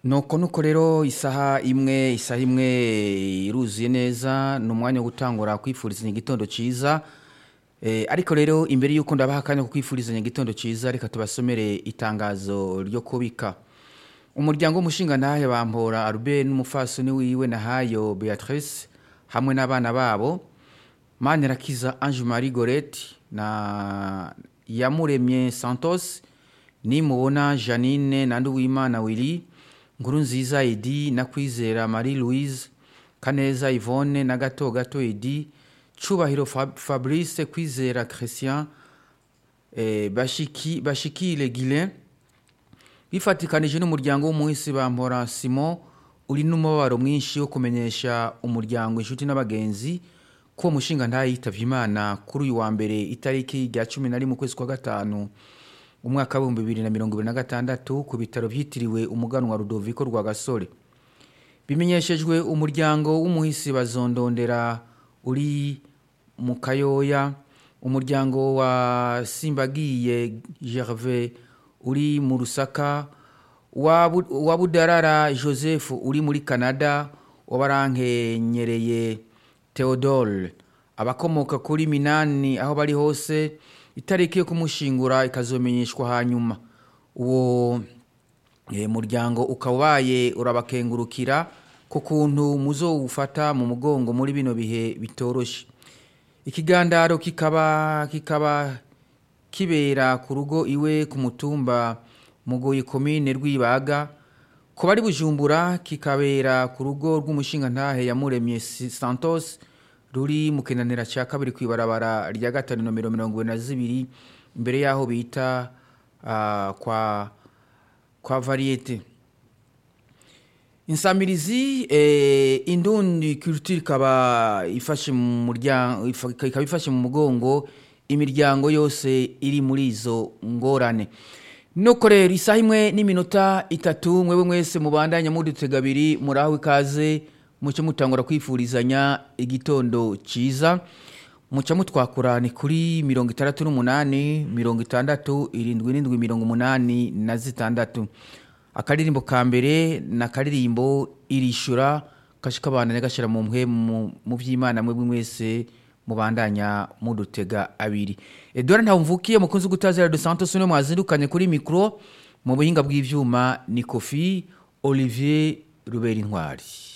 nuko nuko rero isaha imwe isaha imwe iruzuye neza ni umwanya wo gutangura kwifurizanya igitondo cyiza Eh, ariko rero imbere y'uko ndabaha akanya ko kwifurizanya igitondo cyiza reka tubasomere itangazo ryo kubika umuryango w'umushingantahe bampora Albert n'umufasoni wiwe nahayo Beatrice hamwe n'abana babo Manirakiza Ange Marie Gorette na Yamuremye Santos nimubona Janine na Nduwimana Willy Nkuru nziza Edi na Kwizera Marie Louise Kaneza Yvonne na Gato Gato Edi Cubahiro Fab- Fabrice Kwizera Christian eh, Bashiki Bashikile Guilain bifatikanije n'umuryango w'umuhisi bampora Simon uri n'umubabaro mwinshi wo kumenyesha umuryango inshuti n'abagenzi ko uwo mushinga ntayitavye imana kuri uyu wa mbere itariki rya cumi na rimwe ukwezi kwa gatanu umwaka w'ibihumbi bibiri na mirongo ibiri na gatandatu ku bitaro vyitiriwe umuganwa Rudoviko rwa Gasore bimenyeshejwe umuryango w'umuhisi bazondondera uri mu kayoya umuryango wa simbagiye gervais uri mu rusaka wa Bu- wa budarara joseph uri muri canada wabarankenyereye theodore abakomoka kuri minani aho bari hose itariki yo kumushingura ikazomenyeshwa hanyuma uwo Eh, muryango ukaba ubaye urabakengurukira ku kuntu muzowufata mu mugongo muri bino bihe bitoroshe ikigandaro kikaba kikaba kibera ku rugo iwe ku mutumba mugoyi komine rwibaga ku bari bujumbura kikabera ku rugo rw'umushingantahe yamuremye Si- santos ruri mu kinanira cya kabiri ku ibarabara rya gatanu nomero mirongo ibiri na zibiri imbere y'aho bita ah, kwa kwa variete insamirizi eh, indundi culture ikaba ifashe mu muryango ifa- ikaba ifashe mu mugongo imiryango yose iri muri izo ngorane nuko rero isaha imwe n'iminota itatu mwebwe mwese mubandanya mudutega abiri muraho ikaze muce mutangura kwifurizanya igitondo cyiza muca mutwakura ni kuri mirongo itandatu n'umunani mirongo itandatu irindwi n'indwi mirongo umunani na zitandatu akaririmbo ka mbere ni akaririmbo irishura kashika abana gashyira mu mwe mu mu by'imana mwebwe mwese mubandanya mudutega abiri edouard ntawumvukiye mukunzi gutazira de santos niwe mwazindukanye kuri mikoro mu buhinga bw'ibyuma ni kofi olivier rubera intwari